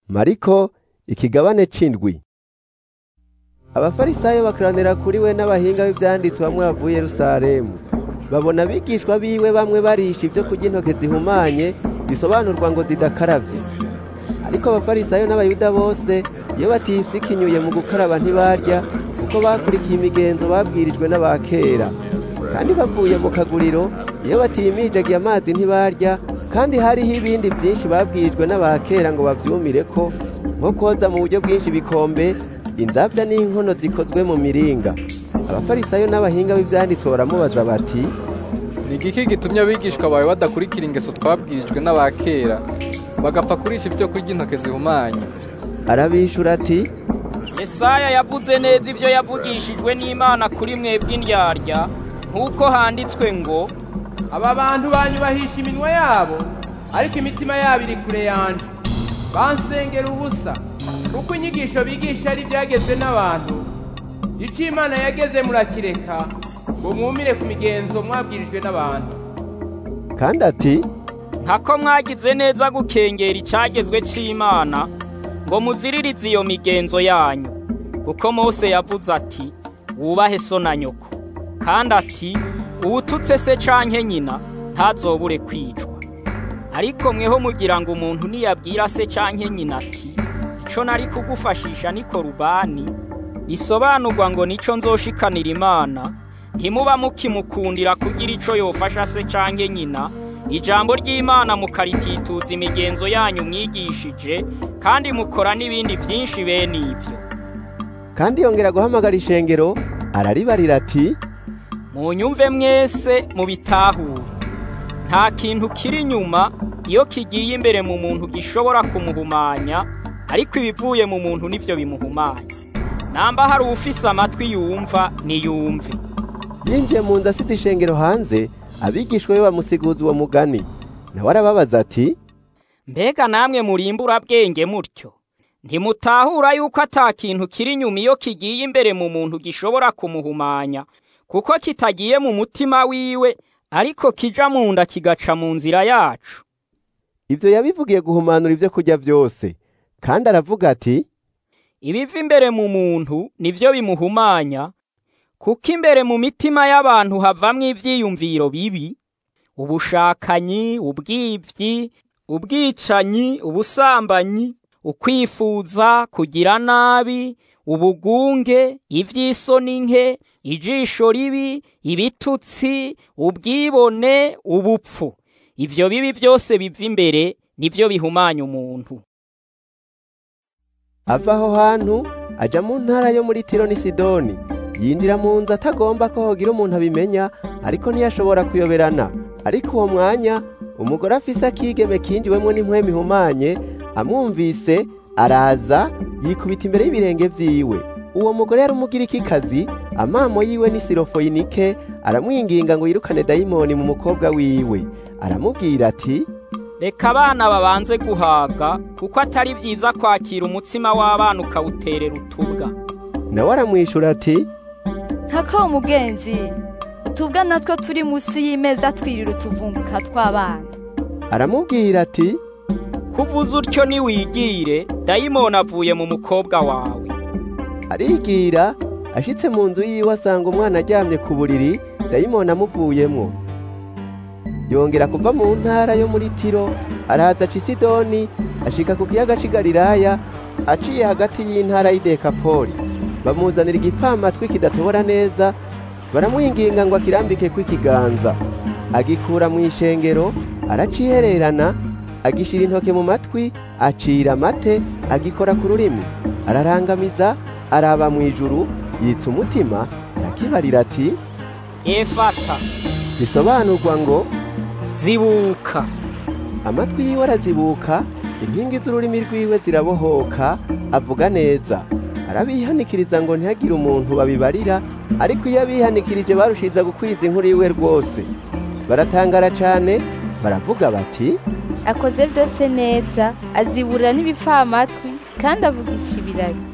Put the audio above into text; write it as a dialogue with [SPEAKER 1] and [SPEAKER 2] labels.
[SPEAKER 1] mariko ikigabane c'indwi abafarisayo bakoranira kuri we n'abahinga b'ivyanditswe bamwe bavuye yerusalemu babona abigishwa biwe bamwe barisha ibyo kurya intoke zihumanye bisobanurwa ngo zidakaravye ariko abafarisayo n'abayuda bose iyo batifyikinyuye mu gukaraba ntibarya kuko bakurikiye imigenzo babwirijwe n'abakera kandi bavuye mu kaguriro iyo batimijagiye amazi ntibarya kandi hariho ibindi byinshi babwirijwe n'abakera ngo bavyumire ko nko koza mu buryo bwinshi ibikombe inzabya n'inkono zikozwe mu miringa abafarisayo n'abahinga b'ivyanditswe baramubaza bati
[SPEAKER 2] ni igiki gitumye abigishwa bawe badakurikira ingeso twabwirijwe n'abakera bagapfa kurisha ibyo kurya intoke zihumanye
[SPEAKER 1] arabishura ati
[SPEAKER 3] Yesaya yavuze neza ibyo yavugishijwe n'Imana kuri mwebwe indyarya nk'uko handitswe ngo
[SPEAKER 4] aba bantu banyubahisha iminwa yabo ariko imitima yabo iri kure yanje bansengera ubusa kuko inyigisho bigisha ari ibyagezwe n'abantu ico imana yageze murakireka ngo mwumire ku migenzo mwabwirijwe n'abantu
[SPEAKER 1] kandi ati
[SPEAKER 3] ntako mwagize neza gukengera icagezwe c'Imana ngo muziririze iyo migenzo yanyu kuko Mose yavuze ati wubahe so na nyoko kandi ati uwututse se canke nyina ntazobure kwicwa ariko mweho mugira ngo umuntu niyabwira se canke nyina ati ico nari kugufashisha ni korubani risobanurwa ngo nico nzoshikanira imana ntimuba mukimukundira kugira ico yofasha se canke nyina ijambo ry'imana mukaritituza imigenzo yanyu mwigishije kandi mukora n'ibindi vyinshi bene ivyo
[SPEAKER 1] kandi yongera guhamagara ishengero araribarira ati
[SPEAKER 3] munyumve mwese mubitahure nta kintu kiri inyuma iyo kigiye imbere mu muntu gishobora kumuhumanya ariko ibivuye mu muntu nivyo bimuhumanya namba hari uwufise amatwi yumva niyumve
[SPEAKER 1] yinjiye mu nzu asize ishengero hanze abigishwa be bamusiguza uwo mugani nawe arababaza ati
[SPEAKER 3] mbega namwe murimbura bwenge mutyo ntimutahura yuko ata kintu kiri inyuma iyo kigiye imbere mu muntu gishobora kumuhumanya kuko kitagiye mu mutima wiwe ariko kija mu nda kigaca mu nzira yacu
[SPEAKER 1] ivyo yabivugiye guhumanura ibyo kurya byose kandi aravuga ati
[SPEAKER 3] ibiva imbere mu muntu nivyo bimuhumanya kuko imbere mu mitima y'abantu havamwo ivyiyumviro bibi ubushakanyi ubwivyi ubwicanyi ubusambanyi ukwifuza kugira nabi ubugunge ivy'isoni nke ijisho ribi ibitutsi ubwibone ubupfu ivyo bibi byose biva imbere nivyo bihumanya umuntu
[SPEAKER 1] ava aho hantu aja mu ntara yo muri tiro ni sidoni yinjira mu nzu atagomba ko hogira umuntu abimenya ariko ntiyashobora kuyoberana ariko uwo mwanya umugore afise akigeme kinjiwemwo n'impwemu ihumanye amwumvise araza yikubita imbere y'ibirenge vyiwe uwo mugore yari umugirikikazi amamo yiwe ni sirofoyinike aramwinginga ngo yirukane dayimoni mu mukobwa wiwe aramubwira ati
[SPEAKER 3] reka abana babanze guhaga kuko atari vyiza kwakira umutsima w'abana ukawuterera utubwa
[SPEAKER 1] nawe aramwishura ati
[SPEAKER 5] ntako umugenzi utubwa natwo turi munsi y'imeza twirira utuvunguka tw'abana
[SPEAKER 1] aramubwira ati
[SPEAKER 3] kuvuza utyo niwigire dayimoni avuye mu mukobwa wawe
[SPEAKER 1] arigira ashitse mu nzu yiwe asanga umwana aryamye ku buriri dayimoni amuvuyemwo yongera kuva mu ntara yo muri tiro araza aca isidoni ashika ku kiyaga c'i galilaya aciye hagati y'intara y'idekapoli bamuzanira igipfamatwi kidatobora neza baramwinginga ngo akirambike kw'ikiganza agikura mu ishengero aracihererana agishira intoke mu matwi acira amate agikora ku rurimi ararangamiza araba mu ijuru yitsa umutima arakibarira ati
[SPEAKER 3] efata
[SPEAKER 1] bisobanurwa ngo
[SPEAKER 3] zibuka
[SPEAKER 1] amatwi yiwe arazibuka inkingi z'ururimi rwiwe zirabohoka avuga neza arabihanikiriza ngo ntihagire umuntu babibarira ariko iyo abihanikirije barushiza gukwiza inkuru yiwe rwose baratangara cane baravuga bati
[SPEAKER 6] akoze byose neza aziburira n'ibipfamatwi kandi avugisha ibiragi